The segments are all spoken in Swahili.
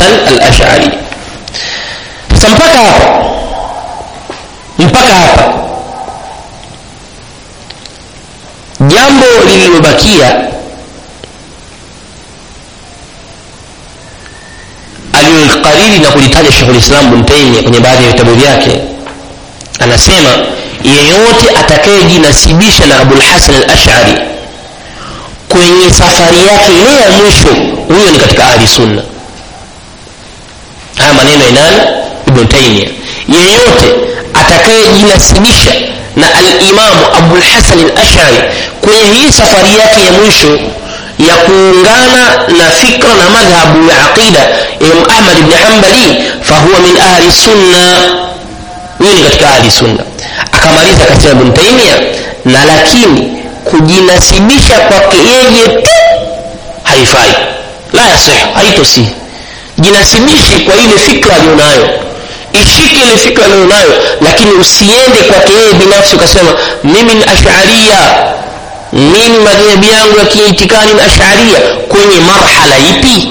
hasan al-ash'ari sasa mpaka hapa mpaka hapa jambo lililobakia alilolikariri na kulitaja shekhulislam bntaimia kwenye baadhi ya vitabu vyake anasema yeyote atakayejinasibisha na abulhasan al-ash'ari kwenye safari yake ile ya mwisho huyo ni katika ahli sunna haya maneno ya nani ibn taimia yeyote atakayejinasibisha na alimamu abulhasan al-ash'ari kwenye hii safari yake ya mwisho ya kuungana na fikra na madhhabu ya aqida ya imam ahmad ibn hanbali fahuwa min ahli sunna huyu ni katika ahli sunna akamaliza akasema ibn taimia na lakini kujinasibisha kwake yeye tu haifai la yasih haitosihi jinasibishe kwa ile fikra aliyonayo ishike ile fikra aliyonayo lakini usiende kwake yeye binafsi ukasema mimi ni asharia mimi madhehebu yangu ya kiitikani ni asharia kwenye marhala ipi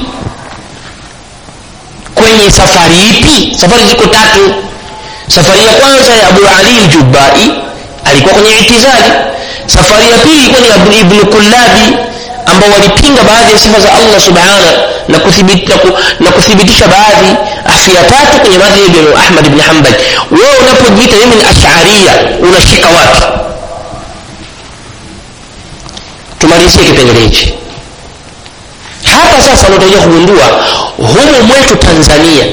kwenye safari ipi safari ziko tatu safari ya kwanza ya abu ali ljubai alikuwa kwenye itizali safari ya pili ilikuwa ni abu ibn kullabi ambao walipinga baadhi ya sifa za allah subhana na, kuthibit, na, ku, na kuthibitisha baadhi afu ya tatu kwenye madhhabi ya ahmad ibn hanbal wewe unapojiita mimi ni asharia unashika wapi tumalizie kipengele hichi hapa sasa unatakiwa kugundua humu mwetu tanzania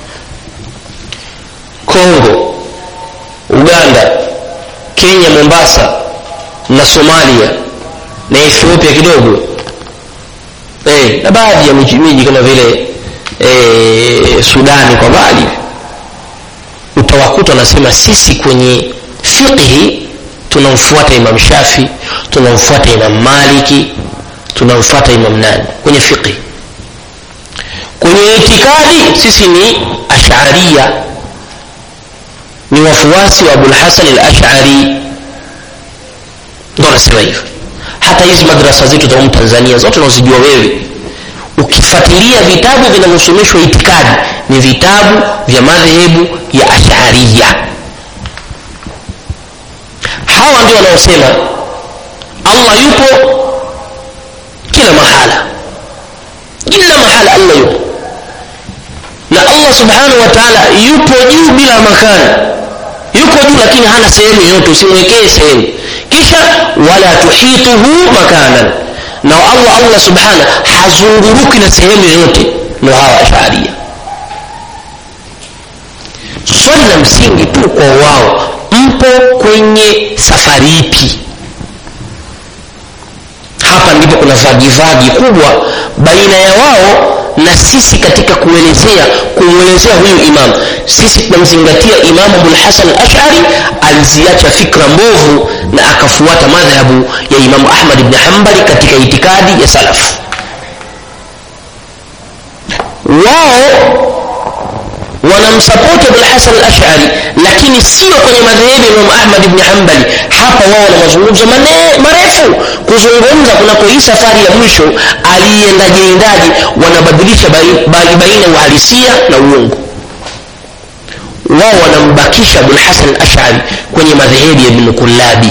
kongo uganda kenya mombasa na somalia na ethiopia kidogo eh, na baadhi ya miji kama vile eh, sudani kwa mbali utawakuta wanasema sisi kwenye fiqhi tunamfuata imam shafi tunamfuata imam maliki tunamfuata imam nani kwenye fiqhi kwenye itikadi sisi ni asharia ni wafuasi wa abulhasan al-ash'ari ndo anasema hivyo hata hizi madrasa zetu za humu tanzania zote unazijua wewe ukifuatilia vitabu vinavyosomeshwa itikadi ni vitabu vya madhehebu ya asharia hawa ndio wanaosema allah yupo kila mahala kila mahala allah yupo na allah subhanahu wa taala yupo juu bila makana yuko juu lakini hana sehemu yoyote usimwekee sehemu kisha wala tuhituhu makanan na allah allah subhana hazunguruki na sehemu yoyote ndo hawa asharia swali la msingi tu kwa wao mpo kwenye safari ipi hapa ndipo kuna vagivagi kubwa baina ya wao na sisi katika kuelezea kumwelezea huyu imam sisi tunamzingatia imamu abulhasan ashari aliziacha fikra mbovu na akafuata madhhabu ya imamu ahmad bni hambali katika itikadi ya salafu wao wanamsapoti abulhasan alashari lakini sio kwenye madhehebu ya imamu ahmad bni hambali hapa wao wana mazungumzo marefu kuzungumza kunako hii safari ya mwisho aliiendajiendaji wanabadilisha baina ya uhalisia na uongo wao wanambakisha abulhasan alashari kwenye madhehebu ya ibnu kullabi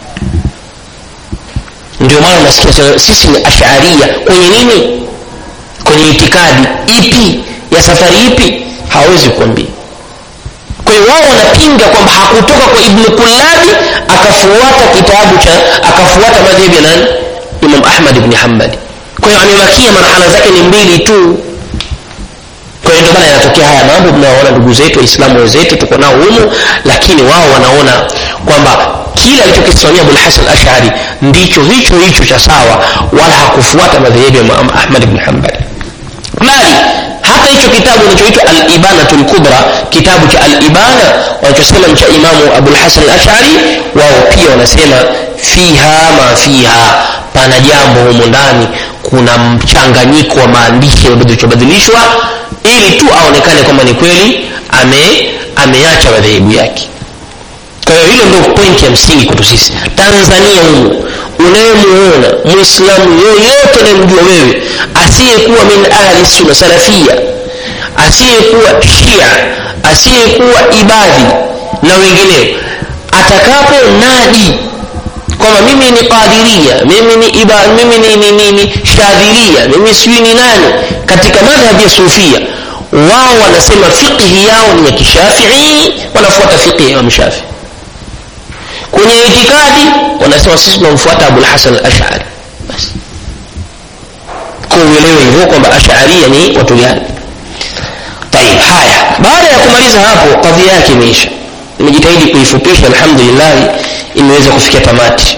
ndio maana nasikia sisi ni asharia kwenye nini kwenye itikadi ipi ya safari ipi hawezi kuambia kwa hiyo wao wanapinga kwamba hakutoka kwa ibnu kullabi akafuata kitabu cha akafuata madhehebu ya nani imam ahmad ibni hambali kwa hiyo amebakia marhala zake ni mbili tu kwa hiyo ndio maana yanatokea haya mambo mnawaona ndugu zetu waislamu wenzetu tuko nao humu lakini wao wanaona kwamba kile alichokisimamia abulhasan ashari ndicho hicho hicho cha sawa wala hakufuata madhehebu ya imam ahmad ibni hambali bali hata hicho kitabu kinachoitwa alibanatu lkubra kitabu cha alibana wanachosema cha imamu abulhasan alashari wao pia wanasema fiha ma fiha pana jambo humo ndani kuna mchanganyiko wa maandishi yaliyobadilishwa ili tu aonekane kwamba ni kweli ame ameacha madhehebu yake kwa hiyo hilo ndio pointi ya msingi kwetu sisi tanzania humu unayemuona mwislamu yoyote unayemjua wewe asiyekuwa min ahli sunna salafia asiyekuwa shia asiyekuwa ibadhi na wengineo atakapo nadi kwamba mimi ni qadiria mimi ni iba, mimi ni, ni, ni, ni shadhilia mimi sijui ni nani katika madhhabi ya sufia wao wanasema fiqhi yao ni ya kishafii wanafuata fiqhi ya imam shafii kwenye itikadi wanasema sisi tunamfuata abulhasan alashari basi kuuelewe hivyo kwamba asharia ni watu gani tayib haya baada ya kumaliza hapo kadhia yake imeisha nimejitahidi kuifupisha alhamdulillah imeweza kufikia tamati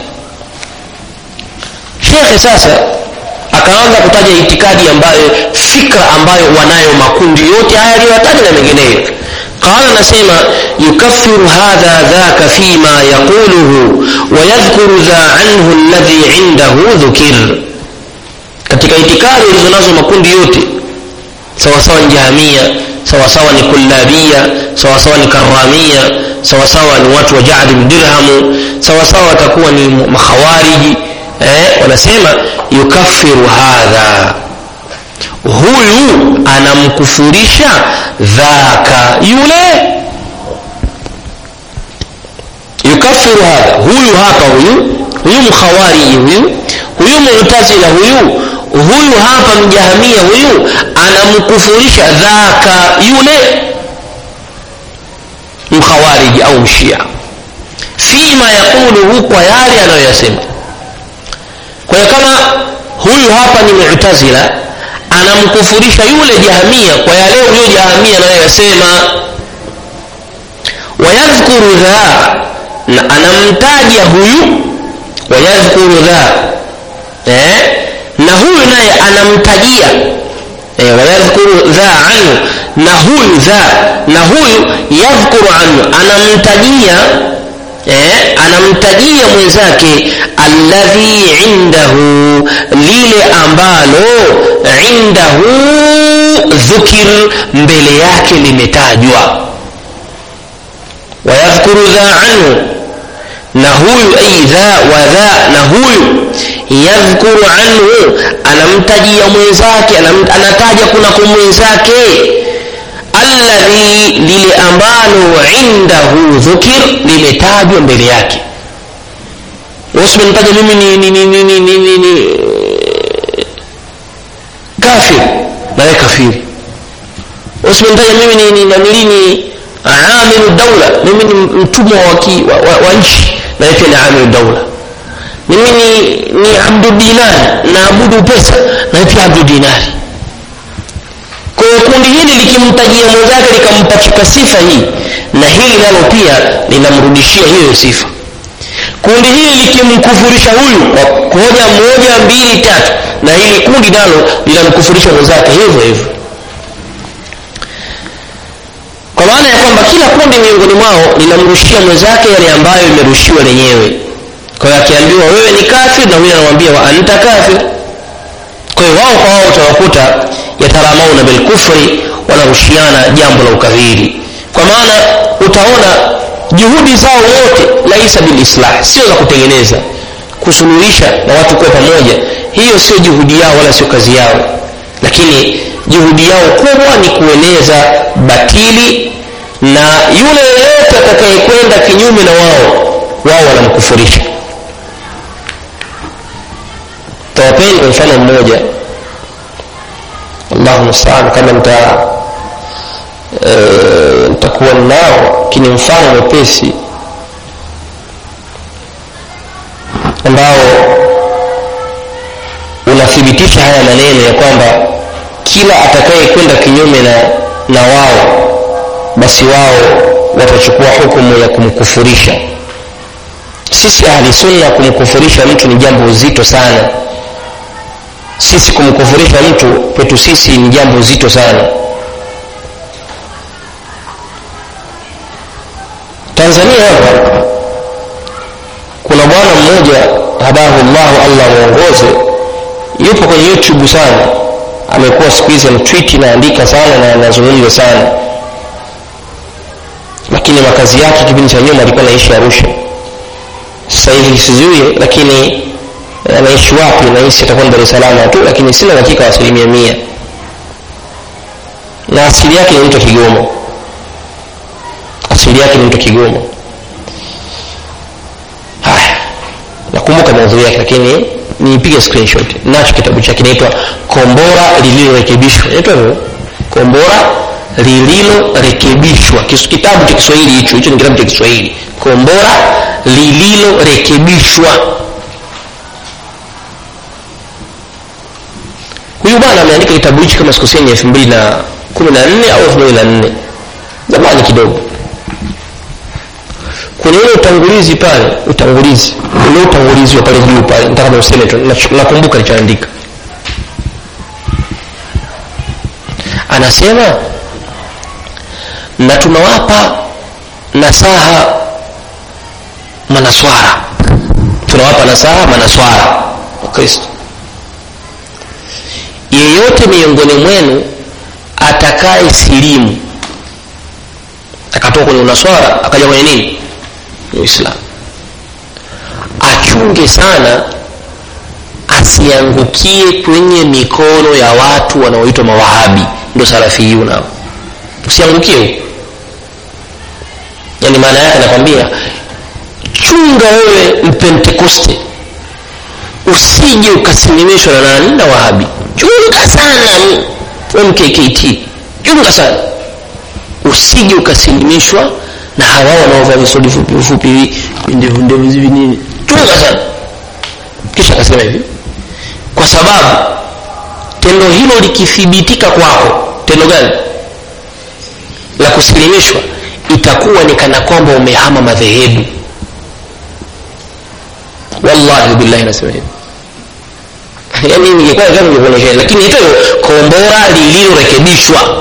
shekhe sasa akaanza kutaja itikadi ambayo fikra ambayo wanayo makundi yote haya aliyoyataja na mengineyo qala nasema yukaffiru hadha dhaka fima yaquluhu wayadhkuru dha anhu alladhi indahu dhukir katika itikadi ulizonazo makundi yote sawasawa ni jahamia sawasawa ni kullabia sawasawa ni karamia sawasawa ni watu wa jadi dirhamu sawasawa watakuwa ni makhawariji eh, wanasema yukaffiru hadha huyu anamkufurisha dhaka yule yukaffiru hadha huyu hapa huyu huyu mkhawariji huyu huyu mu'tazila huyu huyu hapa mjahamia huyu anamkufurisha dhaka yule mkhawariji au mshia fima yaquluhu kwa yale anayoyasema kwa hiyo kama huyu hapa ni mu'tazila anamkufurisha yule jahamia kwa yale huyo jahamia anayoyasema wayadhkuru dha na anamtaja huyu wayadhkuru dha eh? na huyu naye anamtajia eh, wayadhkuru dha anhu na huyu dha na huyu yadhkuru anhu anamtajia eh, anamtajia mwenzake alladhi indahu lile ambalo indahu dhukir mbele yake limetajwa wayadhkuru dha anhu na huyu ai dha wa dha na huyu yadhkuru anhu anamtajia mwenzake anam, anataja kunako mwenzake alladhi lile ambalo indahu dhukir limetajwa mbele yake usimenitaja mimi ni, ni, ni, ni, ni, ni, ni, ni kafir nawe kafiri usimenitaja mimi ni, ni, namili ni amilu daula mimi ni mtumwa wa, wa, wa, wa nchi nawe pia ni amilu daula mimi ni, ni abdu dinari naabudu pesa nawe pia abdu dinari kwa hiyo kundi hili likimtajia mwenzake likampachika sifa hii na hili nalo pia linamrudishia hiyo sifa kundi hili likimkufurisha huyu kwa hoja moja mbili tatu na hili kundi nalo linamkufurisha mwenzake hivyo hivyo kwa maana ya kwamba kila kundi miongoni mwao linamrushia mwenzake yale ambayo imerushiwa lenyewe kwa hiyo akiambiwa wewe ni kafir na huyu anamwambia wa anta kafir kwa hiyo wao kwa wao utawakuta yataramauna bilkufri wanarushiana jambo la ukafiri kwa maana utaona juhudi zao wote laisa bilislah sio za kutengeneza kusuluhisha na watu kuwa pamoja hiyo sio juhudi yao wala sio kazi yao lakini juhudi yao kubwa ni kueneza batili na yule yeyote atakayekwenda kinyume na wao wao wanamkufurisha tawapeni kwa mfano mmoja allahu mustaan kama nita e, nitakuwa nao lakini mfano mwepesi ambao unathibitisha haya maneno ya kwamba kila atakaye kwenda kinyume na, na wao basi wao watachukua hukumu ya kumkufurisha sisi ahli sunna kumkufurisha mtu ni jambo zito sana sisi kumkufurisha mtu kwetu sisi ni jambo zito sana tanzania hapa kuna bwana mmoja hadahu llahu allah mwongoze yupo kwenye youtube sana amekuwa siku hizi mtwiti naandika sana na anazungumza sana lakini makazi yake kipindi cha nyuma alikuwa naishi arusha sasa hivi sijui lakini anaishi wapi nahisi atakuwa dar es salaam tu lakini sina uhakika wa asilimia mia na asili yake ni mtu kigomo asili yake ni mtu kigomo haya nakumbuka maudhui yake lakini niipige screenshot nacho kitabu chake inaitwa kombora lililorekebishwa inaitwa hivyo kombora lililorekebishwa kitabu cha kiswahili hicho hicho ni kitabu cha kiswahili kombora lililorekebishwa huyu bwana ameandika kitabu hichi kama sikoseni elfu mbili na kumi na nne au elfu mbili na nne zamani kidogo kwenye ule utangulizi pale utangulizi ule utangulizi wa pale juu pale nataka useme tu nakumbuka lichoandika anasema na tunawapa nasaha manaswara tunawapa nasaha manaswara wakristo yeyote miongoni mwenu atakaye silimu akatoka kwenye unaswara akaja kwenye nini uislamu achunge sana asiangukie kwenye mikono ya watu wanaoitwa mawahabi ndo salafiyuna usiangukie huko yani maana yake nakwambia chunga wewe mpentekoste usije ukasimamishwa na nani na wahabi chunga sana mkkt chunga sana usije ukasilimishwa na hawa wanaovaa visodi fupi fupi ndevu ndevu hivi nini chunga sana kisha akasema hivi kwa sababu tendo hilo likithibitika kwako tendo gani la kusilimishwa itakuwa ni kana kwamba umehama madhehebu wallahi billahi nasema hivi yani ningekuwa kama ningekuonyesha lakini hito kombora lililorekebishwa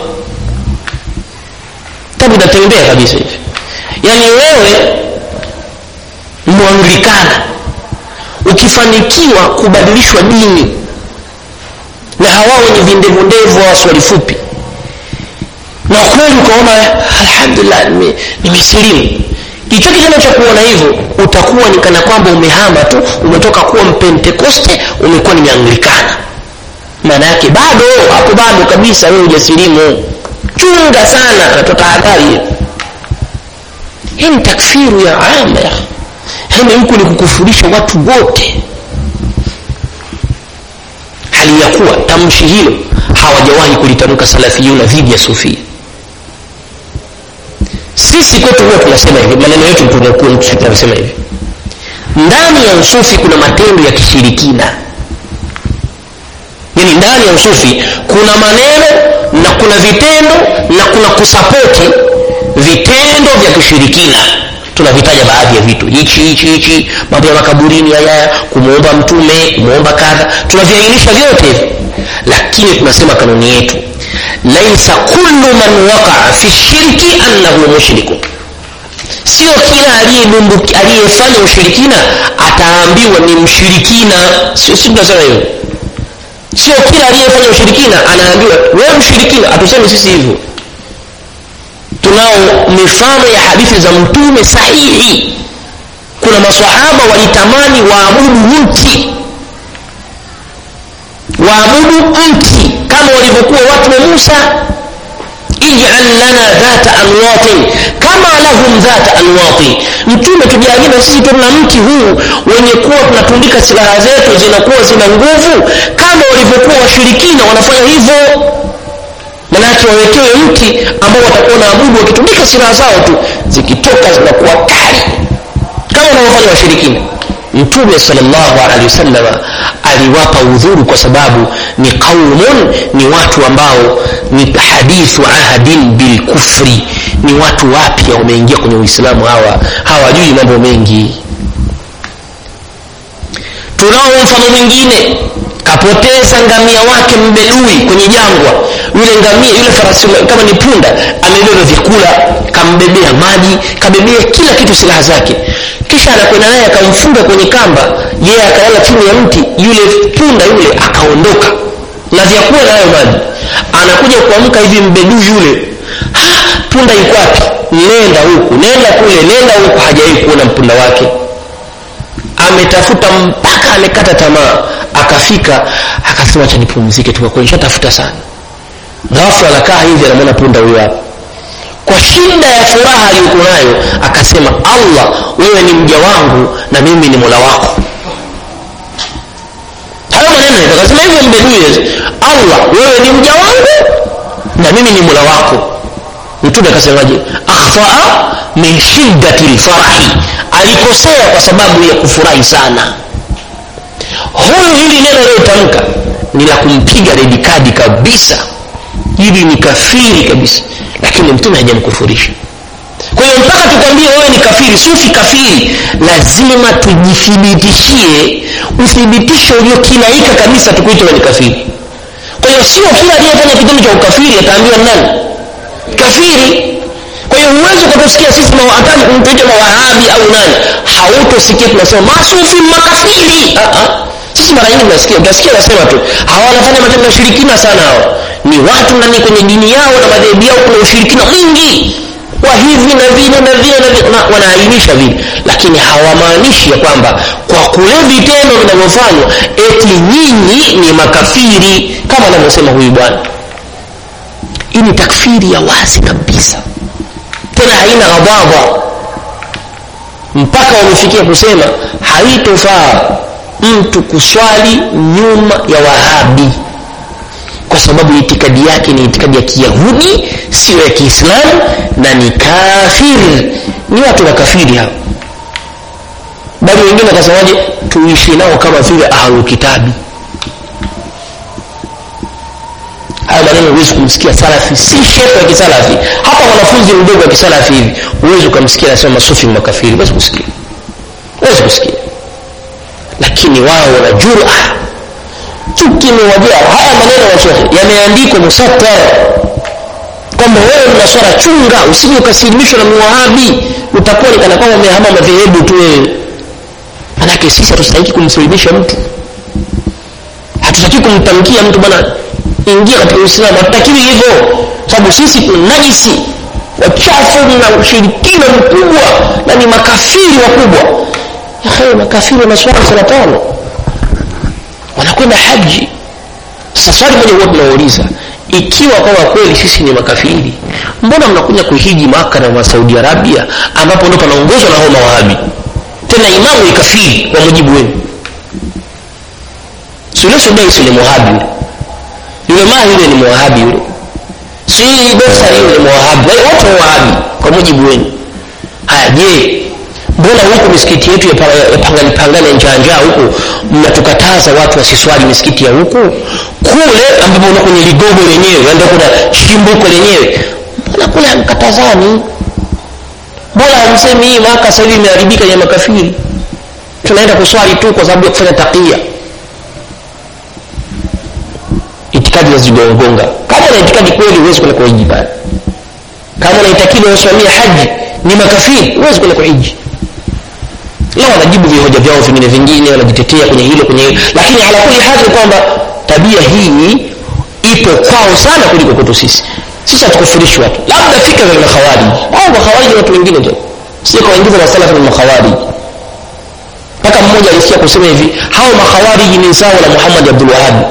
tabu inatembea kabisa hivi yaani wewe mwanglikana ukifanikiwa kubadilishwa dini na hawa wenye vindevundevu hawa swali fupi na kweli ukaona alhamdulillah nimesilimu kicho kitendo cha kuona hivyo utakuwa ni kana kwamba umehama tu umetoka kuwa mpentekoste umekuwa ni mianglikana maana yake bado hapo bado kabisa wewe hujasilimu chunga sana anatoa tahadhari hii ni takfiru ya ama ya yani huku ni kukufurisha watu wote hali ya kuwa tamshi hilo hawajawahi kulitamka salafiyuna dhidi ya sufia sisi kwetu huwa tunasema hivi maneno yetu tunasema hivi ndani ya usufi kuna matendo ya kishirikina yani ndani ya usufi kuna maneno na kuna vitendo na kuna kusapoti vitendo vya kishirikina tunavitaja baadhi ya vitu hichi hichi hichi mambo ya makaburini haya kumwomba mtume kumwomba kadha tunaviainisha vyote hivi lakini tunasema kanuni yetu laisa kullu man waqaa fi shirki annahu mushrikun sio kila aliyefanya ushirikina ataambiwa ni mshirikina sio si tunasema hivyo sio kila aliyefanya ushirikina anaambiwa wewe mshirikina hatusemi sisi hivyo tunao mifano ya hadithi za mtume sahihi kuna maswahaba walitamani waabudu mti waabudu mti kama walivyokuwa watu wa musa ij'al lana dhata anwatin kama lahum dhata anwatin mtume tujalie na sisi tuna mti huu wenye kuwa tunatundika silaha zetu zinakuwa zina nguvu kama walivyokuwa washirikina wanafanya hivyo manake wawekewe mti ambao watakuwa naabudu wakitundika silaha zao tu zikitoka zinakuwa kali kama wanavyofanya washirikina mtume salllahu alehi wasalama aliwapa udhuru kwa sababu ni qaumun ni watu ambao ni hadithu ahdin bilkufri ni watu wapya wameingia kwenye uislamu hawa hawajui mambo mengi tunao mfano mwingine kapoteza ngamia wake mbedui kwenye jangwa yule ngamia yule farasi kama ni punda amebeba vyakula kambebea maji kabebea kila kitu silaha zake kisha anakwenda naye akamfunga kwenye kamba yeye akalala chini ya mti yule punda yule akaondoka na vyakula nayo maji anakuja kuamka hivi mbedui yule ha, punda yuko wapi nenda huku nenda kule nenda huku hajawahi kuona mpunda wake ametafuta mpaka amekata tamaa akafika akasema acha nipumzike tu kwa kweli nishatafuta sana ghafla anakaa hivi anamwona punda huyo hapa kwa shida ya furaha aliyokuwa nayo akasema allah wewe ni mja wangu na mimi ni mola wako hayo maneno akasema hivyo mbedui allah wewe ni mja wangu na mimi ni mola wako mtume akasemaje akhtaa min shiddati lfarahi alikosea kwa sababu ya kufurahi sana huyu hili neno liyotamka ni la kumpiga redi kadi kabisa hili ni kafiri kabisa lakini mtume hajamkufurisha kwa hiyo mpaka tukwambie wewe ni kafiri sufi kafiri lazima tujithibitishie uthibitisho uliokinaika kabisa tukuite wewe ni kafiri kwa hiyo sio kila aliyefanya kitendo cha ukafiri ataambiwa nani kafiri kwa hiyo huwezi ukatusikia sisi hata kumtuita mawahabi au nani hautosikia tunasema masufi makafiri uh-uh. sisi mara nyingi tunasikia utasikia nasema tu hawa wanafanya matendo ya ushirikina sana hao ni watu ndani kwenye dini yao na madhehebu yao kuna ushirikina mwingi wa hivi na vile na vile na vile na wanaainisha vile lakini hawamaanishi ya kwamba kwa kule vitendo vinavyofanywa eti nyinyi ni makafiri kama anavyosema huyu bwana hii ni takfiri ya wazi kabisa tena haina ghadhaba mpaka wamefikia kusema haitofaa mtu kuswali nyuma ya wahabi kwa sababu itikadi yake ni itikadi ya kiyahudi siyo ya kiislamu na ni kafiri ni watu makafiri hao bali wengine wakasemaje tuishi nao kama vile ahlukitabi haya maneno huwezi kumsikia salafi si shehe wa kisalafi hata mwanafunzi mdogo wa kisalafi hivi huwezi ukamsikia anasema masufi makafiri huwezi kusikia huwezi kusikia lakini wao wana jura chuki imewajaa haya maneno ya shekhe yameandikwa musattar kwamba wewe mnaswara chunga usije ukasilimishwa na muwahabi utakuwa ni kana kwamba umehama madhehebu tu wewe manake sisi hatustahiki kumsilimisha mtu hatutaki kumtamkia mtu bwana ingia katika uislamu hatutakiwi hivyo sababu sisi kuna najisi wachafu na ushirikina mkubwa na ni makafiri wakubwa yahe makafiri wanaswali sala tano wanakwenda haji sasa swali moja huwa tunauliza ikiwa kama kweli sisi ni makafiri mbona mnakuja kuhiji maka na saudi arabia ambapo ndo panaongozwa na hao mawahabi tena imamu ni kafiri kwa mujibu wenu sulesudai sule muhabi yule yule maa yule ni muwahabi yule si dosari yule muwahabi wote wahabi kwa mujibu wenu haya je mbona huku misikiti yetu ya pangani pangani njaanjaa huku mnatukataza watu wasiswali misikiti ya huku kule ambapo una kwenye ligogo lenyewe ndo kuna shimbuko lenyewe mbona kule hamkatazani mbona hamsemi hii maka sasa hivi imeharibika ya makafiri tunaenda kuswali tu kwa sababu ya kufanya takia itikadi zazigongonga kama na itikadi kweli huwezi kwenda kuhiji pale kama unaitakidi wasimamia haji ni makafiri huwezi kwenda kuhiji lao wanajibu vihoja vyao vingine vingine wanajitetea kwenye hilo kwenye hilo lakini ala kuli hali kwamba tabia hii ipo kwao sana kuliko kwetu sisi sisi hatukufurishi watu labda fikra za makhawariji au makhawariji watu wengine tu si kawaingiza masalafu na makhawariji mpaka mmoja alisikia kusema hivi hao makhawariji ni zao la muhammad abdul wahabi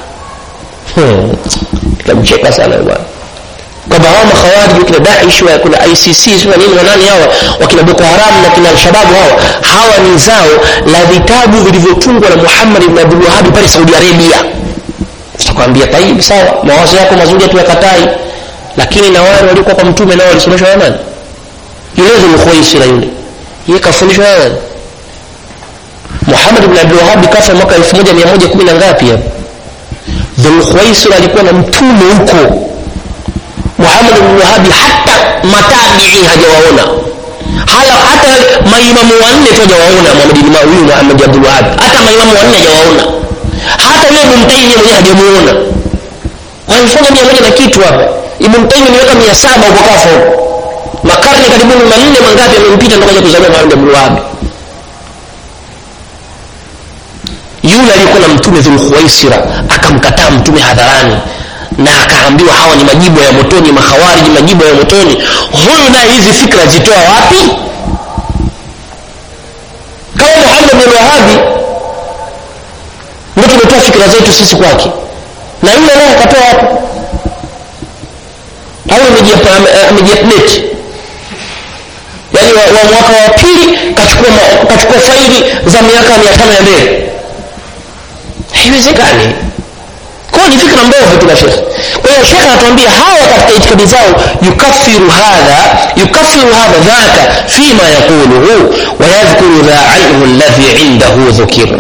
nikamcheka hmm. sana bwana kwamba hawa makhawariji kina daish wa kuna icc sio nini wanani hawa wakina boko haram na kina alshababu hawa hawa ni zao la vitabu vilivyotungwa na muhammad ibn abdul wahabi pale saudi arabia tutakwambia taib sawa mawazo yako mazuri tuyakatai lakini na wale waliokuwa kwa mtume nao walisomeshwa na nani yule dhulkhuwaisira yule yeye kafundishwa na nani muhammad ibn abdul wahabi kafa mwaka 1110 na ngapi hapo dhulkhuwaisira alikuwa na mtume huko muhammad ibn wahabi hata matabii hajawaona hala hata maimamu wanne tu hajawaona muhammad ibn huyu muhammad abdul wahab hata maimamu wanne hajawaona hata yule ibn taymiyyah mwenyewe hajamuona walifanya mia moja na kitu hapa ibn taymiyyah miaka mia saba huko kafa huko makarne karibuni manne mangapi yamempita ndo kaja kuzaliwa muhammad abdul wahab yule aliyekuwa na mtume dhulkhuwaisira akamkataa mtume hadharani na akaambiwa hawa ni majibu ya motoni makhawariji majibu ya motoni huyu naye hizi fikra zitoa wapi kama muhammad bin wahabi ndio tumetoa fikra zetu sisi kwake na yule naye akatoa wapi au amejiupdate yaani wa, wa mwaka wa pili kachukua, kachukua faili za miaka mia tano ya mbele haiwezekani kwao ni fikra mbovu tu na shekhe kwa hiyo shekhe anatuambia hawa katika itikadi zao yukafiru hadha yukafiru hadha dhaka fima yaquluhu wayadhkuru dha anhu alladhi indahu dhukir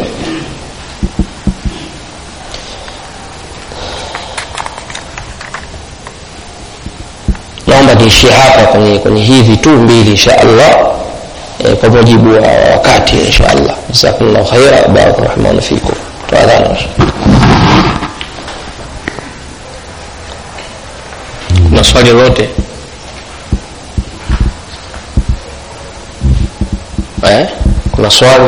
naomba niishie hapa kwenye, kwenye hivi tu mbili insha allah e, kwa mujibu wa wakati insha allah jazakumllahu khaira barakallahu fikum tuadhana kuna swali lolote eh? kuna swali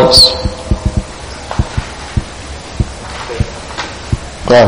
naam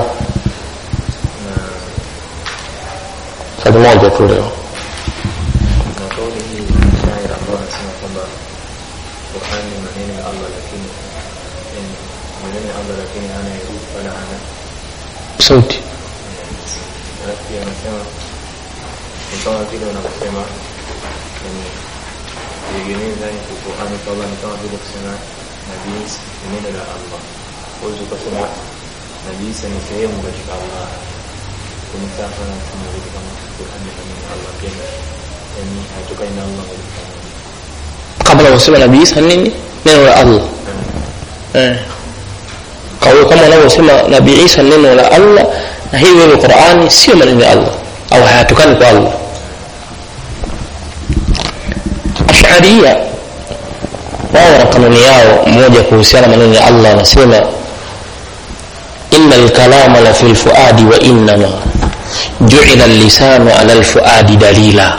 swali moja tu leo na kauli hii shairi ambao anasema kwamba Qur'an ni maneno ya Allah lakini yani maneno ya Allah lakini hana herufi wala hana sauti alafu pia anasema ni kama vile unaposema yani kuegemeza yani Qur'an kwa Allah ni kama vile kusema Nabii Isa ni neno la Allah huwezi ukasema Nabii Isa ni sehemu katika Allah kwenye safa na kama vile kama Qur'an ni maneno ya Allah pia yani haitokani na Allah moja kwa moja kabla kusema nabii isa nini neno la allah eh. kauli kama wanavyosema nabii isa neno la allah na hii wewe qurani sio maneno ya allah au hayatokani kwa allah asharia wao wana kanuni yao moja kuhusiana maneno ya allah anasema ina lkalama la fi lfuadi wa innama juila lisanu ala lfuadi dalila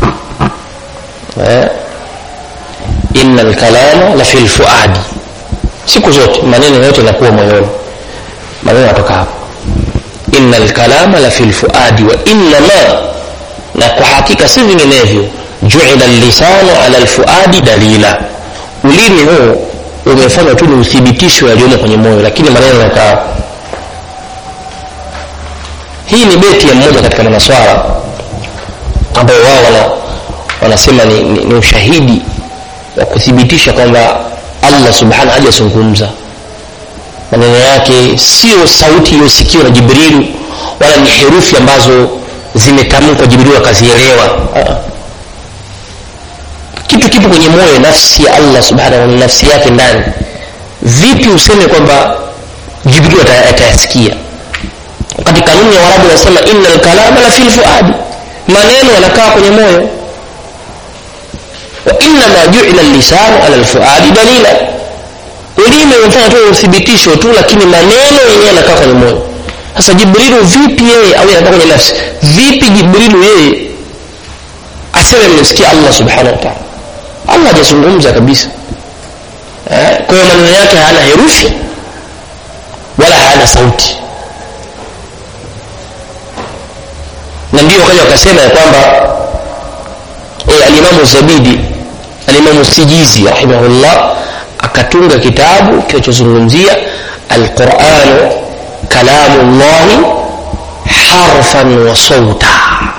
eh? inna lkalama la fi lfuadi siku zote maneno yote yanakuwa moyoni maneno yanatoka hapo inna lkalama la fi lfuadi wa innama na kwa hakika si vinginevyo juila lisanu ala lfuadi dalila ulimi huu umefanywa tu ni uthibitisho yaliyomo kwenye moyo lakini maneno yanakaa hapo hii ni beti ya mmoja katika manaswara ambao wao wana, wanasema ni, ni, ni ushahidi wa kuthibitisha kwamba allah subhanahu hajazungumza maneno yake sio sauti iliyosikiwa na jibrilu wala ni herufi ambazo zimetamkwa jibrilu akazielewa kitu kipo kwenye moyo nafsi ya allah subhanahu ni nafsi yake ndani vipi useme kwamba jibrilu atayasikia wakati kanuni ya warabu nasema inna lkalama la fi lfuadi maneno yanakaa kwenye moyo wainama juila lisanu ala lfuadi dalila ulimi umefanya tu uthibitisho tu lakini maneno yenyewe yanakaa kwenye moyo sasa jibrilu vipi yeye au yanakaa kwenye nafsi vipi jibrilu yeye aseme mmesikia allah subhanahu wa taala allah hajazungumza kabisa eh? kwa hiyo maneno yake hayana herufi wala hayana sauti na ndio wakaja wakasema ya kwamba e, alimamu zabidi alimamu sijizi rahimahullah akatunga kitabu kinachozungumzia alquranu kalamu llahi harfan wa sauta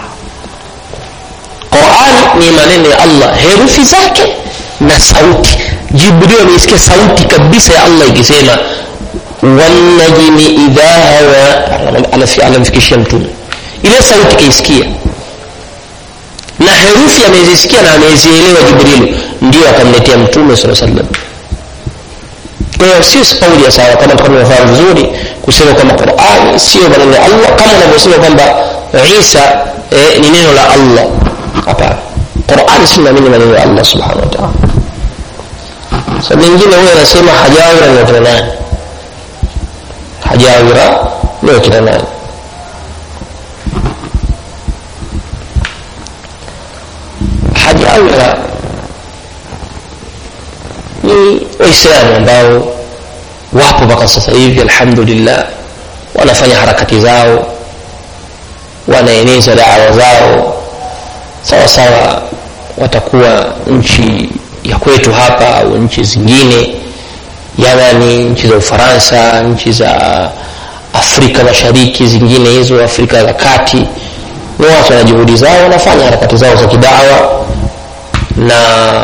qurani ni maneno ya allah herufi zake na sauti jibril ameisikia sauti kabisa ya allah ikisema wanajmi idha hawa anamfikishia mtume ile sauti kaisikia na herufi amezisikia na amezielewa jibrilu ndio akamletea mtume saa salam kwa hiyo sio kauli ya sawa kama tukawa tunafahamu vizuri kusema kwamba qurani sio maneno ya allah kama unavyosema kwamba isa eh, ni neno la allah hapana qurani si naamini maneno ya allah subhanahu wa taala sa mengine huyo anasema hajawira ni wakina nani hajawira ni wakina nani hajawira ni waislamu ambao wapo mpaka sasa hivi alhamdulillah wanafanya harakati zao wanaeneza dawa zao sawa sawa watakuwa nchi ya kwetu hapa au nchi zingine yamani nchi za ufaransa nchi za afrika mashariki zingine hizo afrika za kati ni watu wana juhudi zao wanafanya harakati zao za kidawa na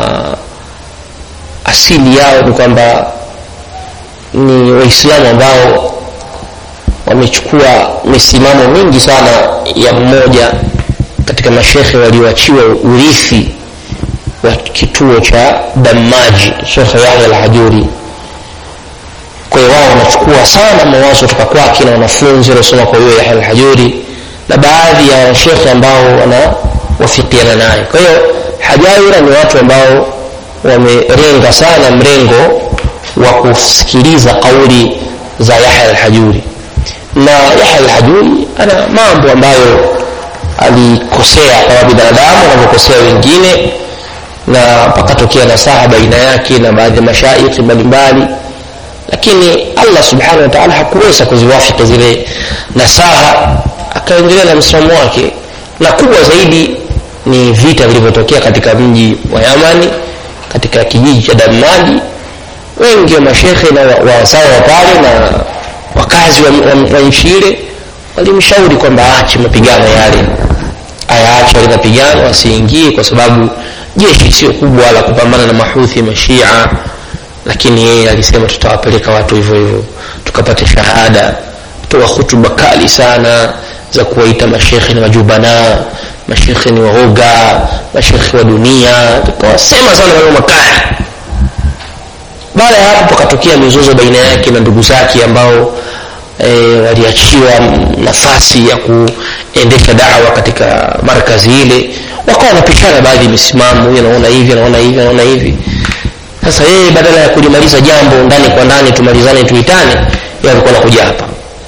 asili yao ni kwamba ni waislamu ambao wamechukua misimamo mingi sana ya mmoja katika mashekhe walioachiwa urithi wa kituo cha damaji shekhe yahya alhajuri kwa hiyo wao wanachukua sana mawazo kutoka kwake na wanafunzi waliosoma kwa huyo yahya alhajuri na baadhi ya washekhe ambao wanawafikiana naye kwa hiyo hajaira ni watu ambao wamerenga sana mrengo wa kusikiliza kauli za yahya alhajuri na yahya alhajuri ana mambo ambayo alikosea kama binadamu anavyokosea wengine na pakatokea nasaha baina yake na baadhi ya mashaikhi mbalimbali lakini allah subhanahu wa taala hakuweza kuziwafiki zile nasaha akaendelea na msimamo wake na kubwa zaidi ni vita vilivyotokea katika mji wa yamani katika kijiji cha damadi wengi wa mashekhe na wazawa wa pale na wakazi wa, wa, wa nchi ile walimshauri kwamba aache mapigano yale ayaache yale mapigano asiingie kwa sababu jeshi sio kubwa la kupambana na mahuthi mashia lakini yeye alisema tutawapeleka watu hivyo hivyo tukapate shahada toa hutuba kali sana za kuwaita mashekhe ni majubana mashekhe ni waoga mashekhe wa dunia tukawasema sana maneno makali baada ya hapo pakatokea mizozo baina yake na ndugu zake ambao e, waliachiwa nafasi ya kuendesha dawa katika markazi ile wakawa wanapishana baadhi ya misimamo huyu anaona hivi anaona hivi anaona hivi sasa yeye badala ya kulimaliza jambo ndani kwa ndani tumalizane tuitane yeye alikuwa anakuja hapa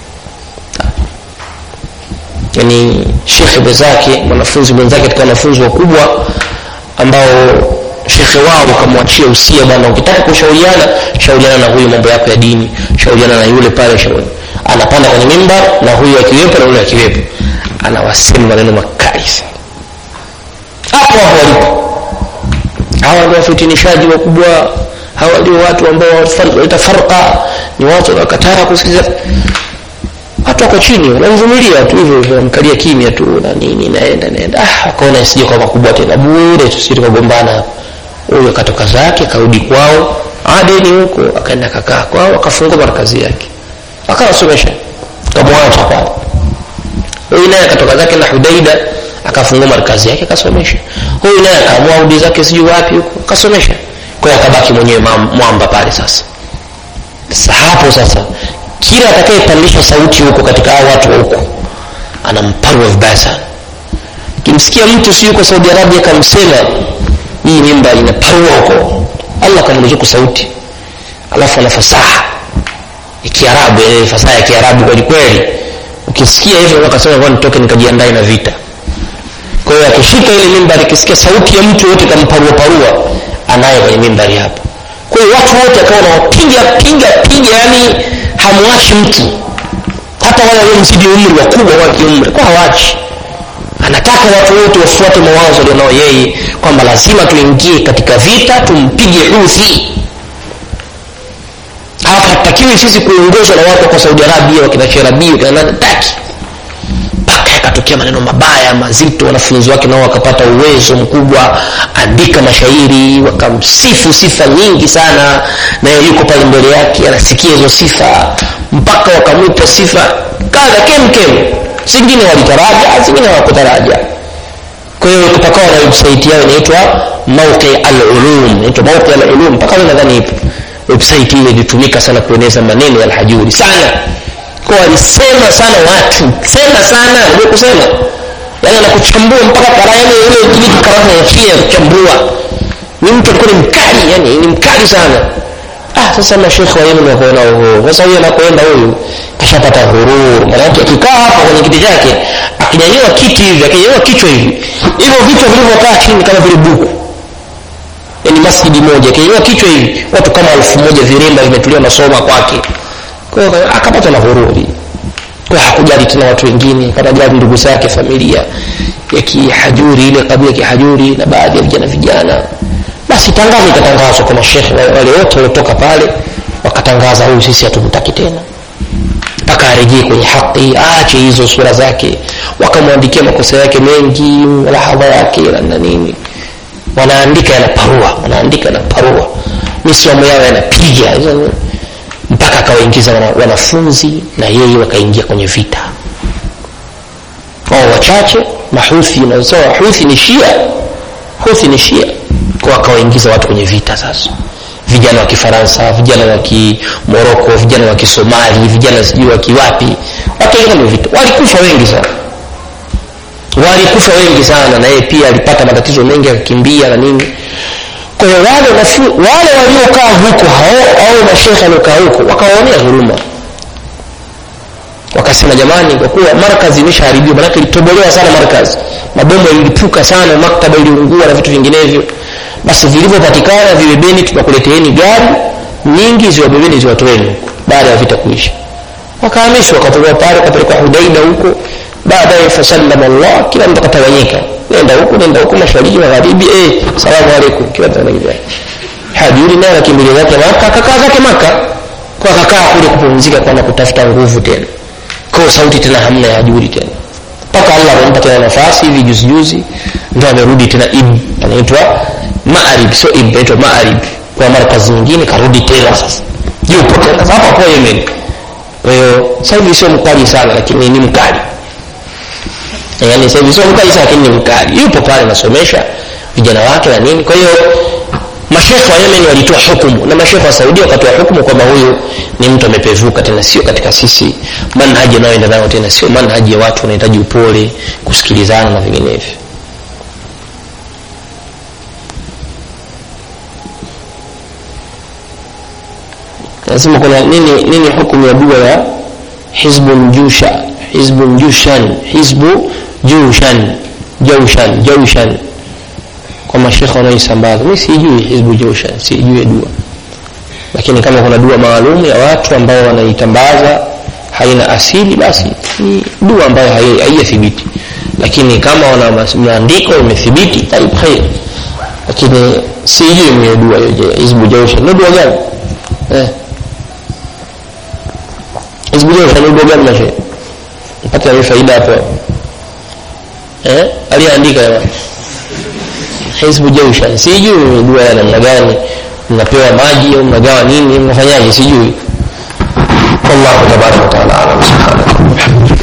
yani shekhe mwenzake mwanafunzi mwenzake katika wanafunzi wakubwa ambao shekhe wao ukamwachia usia bwana ukitaka kushauriana shauriana na huyu mambo yako ya dini shauriana na yule pale shauri anapanda kwenye mimbar na huyu akiwepo na yule akiwepo anawasema maneno makali sana hapo hapo walipo hawa ndio wafitinishaji wakubwa hawa ndio watu ambao waleta farqa ni watu wanaokataa kusikiliza watu wako chini wanamvumilia tu hivyo hivyo wanamkalia kimya tu na nini naenda naenda ah akaona isije kwa makubwa tena bure tusije tukagombana huyo akatoka zake karudi kwao adeni huko akaenda kakaa kwao akafungua markazi yake akawasomesha kamwacha pale huyu naye akatoka zake na hudaida akafungua markazi yake akasomesha huyu naye akaamua rudi zake sijui wapi huko akasomesha kwa hiyo akabaki mwenyewe mwamba pale sasa sasa hapo sasa kila atakayepandisha sauti huko katika hao watu wa huko anamparwa vibaya sana kimsikia mtu si yuko saudi arabia kamsema hii mimba inaparwa huko allah kamruzuku sauti alafu ana fasaha ya kiarabu ile fasaha ya kiarabu kweli kweli ukisikia hivyo akasema kwa nitoke nikajiandae na vita kwa hiyo akishika ile mimbari akisikia sauti ya mtu yote kamparua parua anaye kwenye mimbari hapo kwa hiyo watu wote akawa nawapiga piga piga yani hamwachi mtu hata wale waliomzidi umri wakubwa wa kiumri kwa hawachi anataka watu wote wafuate mawazo alionao yeye kwamba lazima tuingie katika vita tumpige uthi hapa hatakiwi sisi kuongozwa na watu kwa saudi arabia wakina sherabii wakina nani taki mpaka yakatokea maneno mabaya mazito wanafunzi wake nao wakapata uwezo mkubwa andika mashairi wakamsifu sifa nyingi sana naye yuko pale mbele yake anasikia hizo sifa mpaka wakamwita sifa kadha kemkem zingine walitaraja zingine hawakutaraja kwa hiyo pakawa na website yao inaitwa mauqi alulum inaitwa mauqi alulum mpaka leo nadhani ipo website ile ilitumika sana kueneza maneno ya alhajuri sana kwa alisema sana watu sema sana ndio kusema yani anakuchambua mpaka karayani ile kile karama ya chia kuchambua ni mtu alikuwa ni mkali yani ni mkali sana ah sasa mashekhe wa Yemen wako na uhuru sasa huyu anakoenda huyu kashapata hurur maana yake akikaa hapa kwenye kiti chake akinyanyua kiti hivi akinyanyua kichwa hivi hivyo vichwa vilivyokaa chini kama vile buku yani masjidi moja akinyanyua kichwa hivi watu kama elfu moja viremba vimetulia nasoma kwake kwa hiyo akapata na hururi kwa hakujali tena watu wengine kanajali ndugu zake familia ya kihajuri ile kabila ya kihajuri na baadhi ya vijana vijana basi tangazo ikatangazwa kwa mashekhe wale wote waliotoka pale wakatangaza huyu sisi hatumtaki tena mpaka arejee kwenye haki aache hizo sura zake wakamwandikia makosa yake mengi lahadha yake na nini wanaandika yanaparua wanaandika yanaparua misimamo yao yanapiga mpaka akawaingiza wana, wanafunzi na yeye wakaingia kwenye vita wao wachache mahuthi unasema huthi ni shia huthi ni shia kwa wakawaingiza watu kwenye vita sasa vijana wa kifaransa vijana wa kimoroko vijana wa kisomali vijana sijui wa kiwapi wakaingia kwenye vita walikufa wengi sana walikufa wengi sana na yeye pia alipata matatizo mengi akakimbia na nini kwa hiyo wale wale waliokaa huko hao au mashekhe waliokaa huko wakawaonea huruma wakasema jamani kwa kuwa markazi imeshaharibiwa manake ilitobolewa sana markazi mabomu yalilipuka sana maktaba iliungua na vitu vinginevyo basi vilivyopatikana vibebeni tunakuleteeni gari nyingi ziwabebeni ziwatoeni huko baada ya vita kuisha wakahamishwa wakatolewa pale wakapelekwa hudaida huko baadaye fasallama llah kila mtu akatawanyika nenda huku nenda huku mashariki magharibi eh, salamu alaikum kila mtu anaingia hajuri naye anakimbilia zake maka akakaa zake maka kwa akakaa kule kupumzika kwana kutafuta nguvu tena kwa sauti tena hamna ya hajuri tena mpaka allah amempa tena nafasi hivi juzi juzi ndo amerudi tena ib anaitwa maarib sio ib anaitwa maarib kwa markazi nyingine karudi tena sasa yupo tena hapa kwa yemen kwa hiyo sasa hivi sio mkali sana lakini ni mkali yaani sasa hivi sio mkali sana lakini ni mkali yupo pale anasomesha vijana wake na nini kwa hiyo mashekhe wa yemen walitoa hukumu na mashekhe wa saudia wakatoa hukumu kwamba huyu ni mtu amepevuka tena sio katika sisi manhaji anayoenda nayo tena sio manhaji ya watu wanahitaji upole kusikilizana na vinginevyo nasema kuna nini nini hukumu ya dua ya hizbun jusha hizbun jushan hizbu jushan jaushan jaushan kwa mashekhe wanaoisambaza mi sijui hizbu jushan sijui dua lakini kama kuna dua maalum ya watu ambao wanaitambaza haina asili basi ni dua ambayo haijathibiti lakini kama wana maandiko imethibiti taib khair lakini sijui mwenye dua hiyo hizbu jaushan ni dua gani eh hizbu jaushan ni dua gani mashe mpata ni faida hapo eh aliandika jamani hizbu jaushan sijui dua ya namna gani mnapewa maji au mnagawa nini mnafanyaje sijui wallahu tabaraka wa taala alam subhanahu